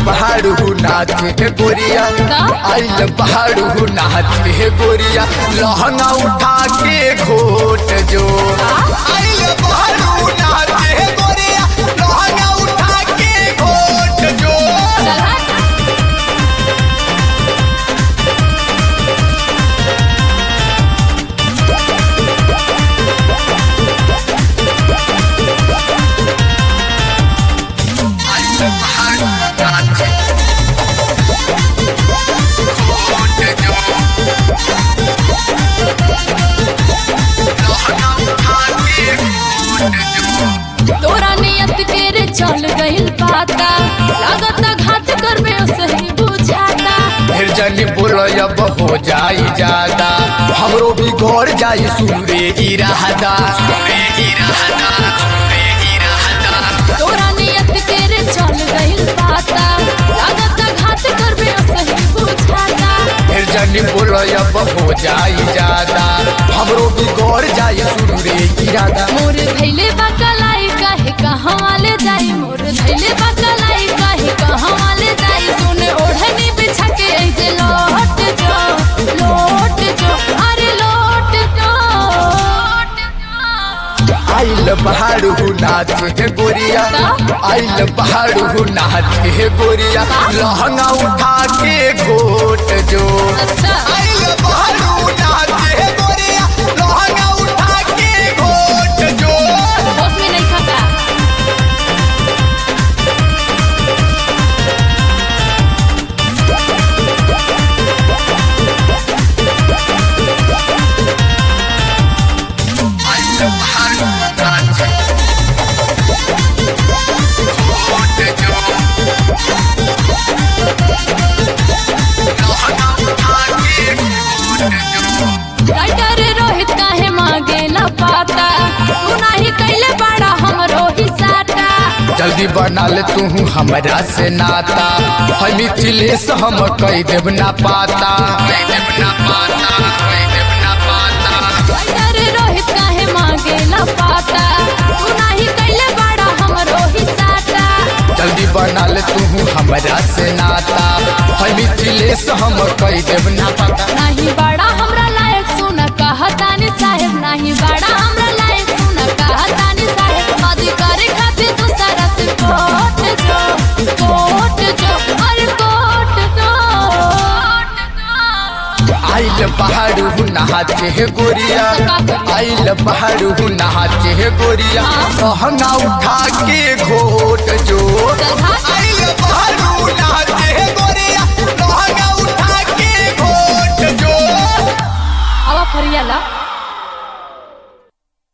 पहाड़ू नाचे गोरिया आइल पहाड़ू नाचे गोरिया लहंगा उठा के घोट जो आइल पहाड़ू नाचे गोरिया लहंगा उठा के घोट जो आइल पहाड़ू नाचे घोट जो लहंगा उठा के घोट जो तोरा नियत के रे चल गइल पाता लागत घाट करबे सही बुझाता फिर जनी बोलब हो जाई ज्यादा हमरो भी घर जाई सूरे इरादा सूरे इरादा सूरे इरादा तोरा नियत के रे चल गइल पाता लागत घाट करबे सही बुझाता फिर जनी बोलब हो जाई ज्यादा हमरो भी घर जाई सूरे इरादा मोर धैले बकलाई काहे कहाँ वाले जाई मोर धैले बकलाई काहे कहाँ वाले जाई सुने ओढ़नी बिछा के ऐजे लौट जो लौट जो अरे लौट जो आइल पहाड़ू नाचे गोरिया आइल पहाड़ू नाचे गोरिया लहंगा उठा के घोट जो अच्छा आइल पहाड़ू नाचे गोरिया लहंगा उठा के घोट जो बस में नहीं खाता आइल पहाड़ू नाचे घोट जो लहंगा उठा के घोट जो राइटर रोहित काहे मांगे न पाता तू नाही कैले बड़ा हमरो ही साटा जल्दी बना ले तू हमरा से नाता है मिथिलेश हम कह देव ना पाता कह देव ना पाता कह देव ना पाता राइटर रोहित काहे मांगे न पाता तू नाही कैले बड़ा हमरो ही साटा जल्दी बना ले तू हमरा से नाता है मिथिलेश हम कह देव ना पाता नाही बड़ा हमरा लायक सुन कहतानी साहेब नाही बड़ा हमरा लायक सुन कहतानी साहेब शादी करे खातिर तू सारा से कोट जो कोट जो अरे कोट जो आइल पहाड़ू नहाचे हे गोरिया आइल पहाड़ू नहाचे हे गोरिया कहना उठा के घोट